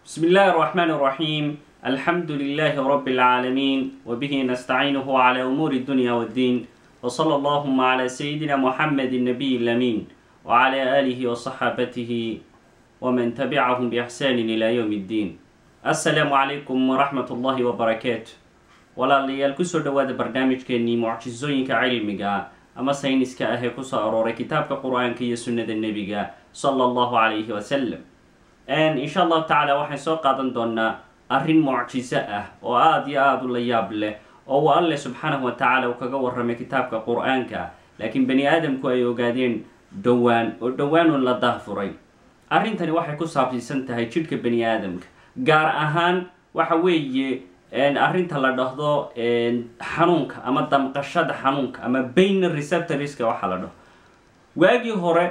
بسم الله الرحمن الرحيم الحمد لله رب العالمين وبه نستعينه على أمور الدنيا والدين وصلى اللهم على سيدنا محمد النبي الأمين وعلى آله وصحابته ومن تبعهم بإحسان إلى يوم الدين السلام عليكم ورحمة الله وبركاته walaalayaal kusoo dhawaada barnaamijkeenii mucjisooyinka cilmiga ama sayniska ah ee kusoo arooray kitaabka qur-aanka iyo sunnada nebiga sala allahu calayhi wasalam insha allahu tacaala waxaan soo qaadan doonaa arrin mucjiso ah oo aada iyo aada u la yaab leh oo uu alleh subxaanahu wa tacaala uu kaga warramay kitaabka qur-aanka laakiin bani aadamku ay ogaadeen dhowaan oo dhowaanun la dahfuray arrintani waxay ku saabsiisan tahay jidhka bani aadamka gaar ahaan waxa weeye arrinta la dhahdo xanuunka ama damqashada xanuunka ama bain receptorska waxa la dhaho waagii hore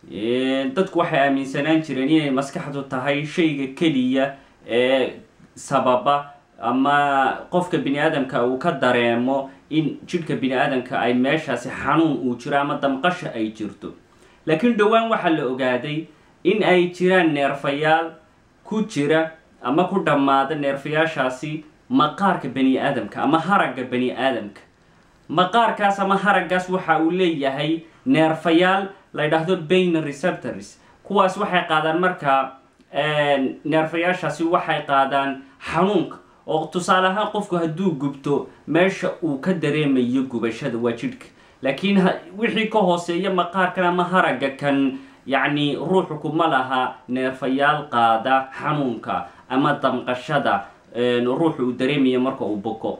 dadku waxay aaminsanaan jireen inay maskaxdu tahay shayga keliya ee sababa ama qofka bini aadamka uu ka dareemo in jidhka bini aadamka ay meeshaasi xanuun uu jiro ama damqasha ay jirto laakiin dhowaan waxaa la ogaaday in ay jiraan neerfayaal ku jira ama ku dhammaada neerfayaashaasi maqaarka bani aadamka ama haragga bani aadamka maqaarkaas ama haraggaas waxa uu leeyahay neerfayaal la ydhaahdo bain receptors kuwaas waxay qaadaan markaa neerfayaashaasi waxay qaadaan xanuunka oo tusaale ahaan qofku hadduu gubto meesha uu ka dareemayo gubashada waa jidhka laakiin wixii ka hooseeya maqaarkan ama haragga kan yacni ruuxu kuma laha neerfayaal qaada xanuunka ama damqashada ruuxu uu dareemaya marka uu boko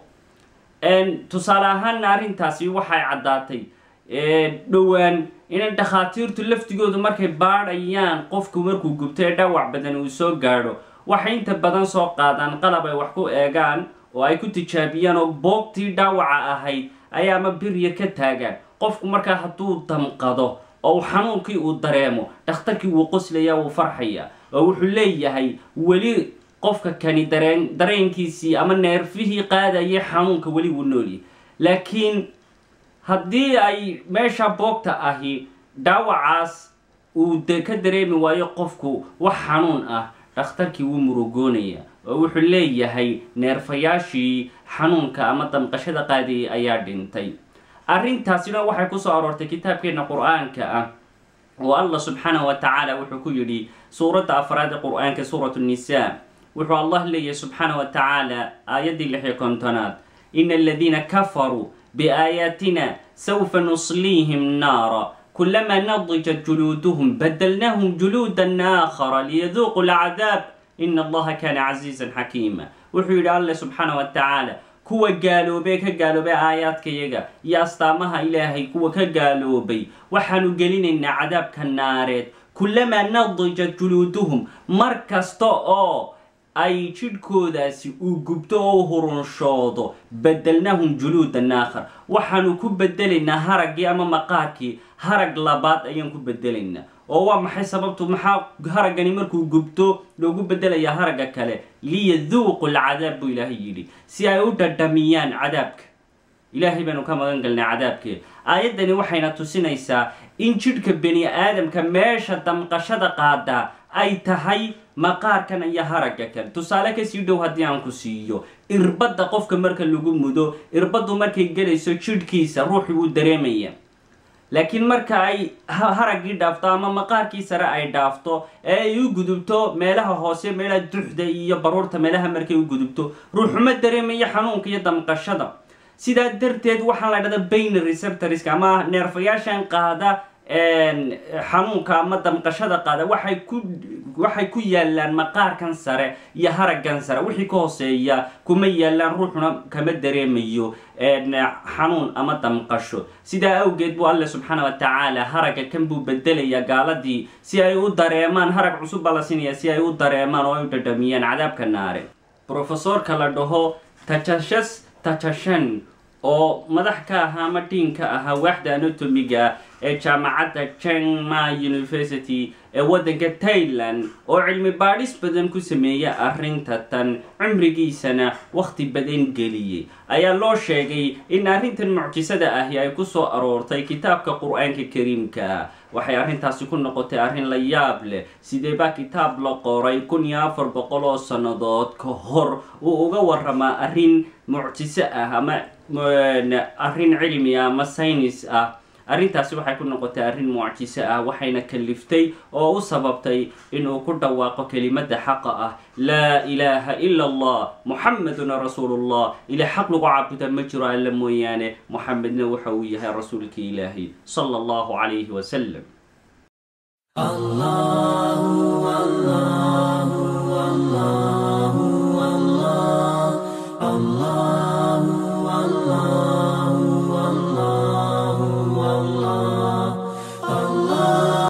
tusaale ahaana arrintaasi waxay caddaatay dhowaan inay dhakhaatiirtu laftigoodu markay baadhayaan qofku markuu gubto ee dhaawac badan uu soo gaadho waxay inta badan soo qaadaan qalab ay wax ku eegaan oo ay ku tijaabiyaan oo boogtii dhaawaca ahayd ayaa ama birya ka taagaan qofku markaa hadduu damqado oo xanuunkii uu dareemo dhakhtarkii wuu qoslaya wuu farxaya oo wuxuu leeyahay weli qofka kani dareen dareenkiisii ama neerfihii qaadayay xanuunka weli wuu noolyahy laakiin haddii ay meesha boogta ahi dhaawacaas uu de ka dareemi waayo qofku wax xanuun ah dhakhtarkii wuu murugoonaya oo wuxuu leeyahay neerfayaashii xanuunka ama damqashada qaadayay ayaa dhintay arrintaasina waxay kusoo aroortay kitaabkeena qur-aanka ah oo allah subxaanahu wa tacaala wuxuu ku yidhi suuradda afraad ee qur-aanka suurat nnisaa wuxuu allah leeyahay subxaana wa tacaala aayaddii lix iyo kontonaad ina aladiina kafaruu biaayaatina sawfa nusliihim naara kulamaa nadijat juluuduhum badalnaahum juluudan aakhara liyaduuqu lcadaab ina allaha kaana casiizan xakiima wuxuu yidhi alleh subxaana wa tacaala kuwa gaaloobee ka gaaloobay aayaadkayaga iyo astaamaha ilaahay kuwa ka gaaloobay waxaanu gelinaynaa cadaabka naareed kulamaa nadijat juluuduhum mar kasta oo ay jidhkoodaasi uu gubto oo hurunshoodo bedelnahum juluudan aakhar waxaanu ku bedelaynaa haraggii ama maqaarkii harag labaad ayaan ku bedelaynaa oo waa maxay sababtu maxaa haraggani markuu gubto loogu bedelayaa haragga kale liyaduuqu lcadaab buu ilaahay yidhi si ay u dhadhamiyaan cadaabka ilaahay baanu ka magan galnay cadaabkee aayaddani waxayna tusinaysaa in jidhka bani aadamka meesha damqashada qaadaa ay tahay maqaarkan iyo haragga kale tusaale kasii dhow haddii aan ku siiyo irbadda qofka marka lagu mudo irbaddu markay gelayso jidhkiisa ruuxi wuu dareemaya laakiin marka ay haraggii dhaafto ama maqaarkii sare ay dhaafto ee ay u gudubto meelaha hoose meelaha duxda iyo baruurta meelaha markay u gudubto ruuxuma dareemaya xanuunka iyo damqashada sidaa darteed waxaa la dhahda bain receptorska ama neerfayaashan qaada xanuunka ama damqashada qaada waxay ku waxay ku yaalaan maqaarkan sare iyo haraggan sare wixii ka hooseeya kuma yaalaan ruuxuna kama dareemayo xanuun ama damqasho sidaa awgeed buu alle subxaana wa tacaala haragga kan buu bedelayaa gaaladii si ay u dareemaan harag cusub baa la siinaya si ay u dareemaan oo ay u dhadhamiyaan cadaabka naare profesorka la dhaho tajashas tajashan oo madax ka ahaa ama dhiinka ahaa waaxda anatomiga ee jaamacadda chengma university ee waddanka tailand oo cilmi baadhis badan ku sameeya arrinta tan cimrigiisana wakhti badan geliyey ayaa loo sheegay in arrintan mucjisada ahi ay ku soo aroortay kitaabka qur-aanka kariimka waxay arrintaasi ku noqotay arrin la yaab leh sidee baa kitaab la qoray kun iyo afar boqol oo sannadood ka hor uu uga waramaa arrin mucjiso ah ama arrin cilmi ah ama saynis ah arrintaasi waxay ku noqotay arrin mucjiso ah waxayna kaliftay oo u sababtay inuu ku dhawaaqo kelimada xaqa ah laa ilaaha ila allah muxameduna rasuulullah ila xaq lagu caabuda ma jiro alla mooyaane muxamedna waxa uu yahay rasuulka ilaahi sala allahu calayhi wasalam الله الله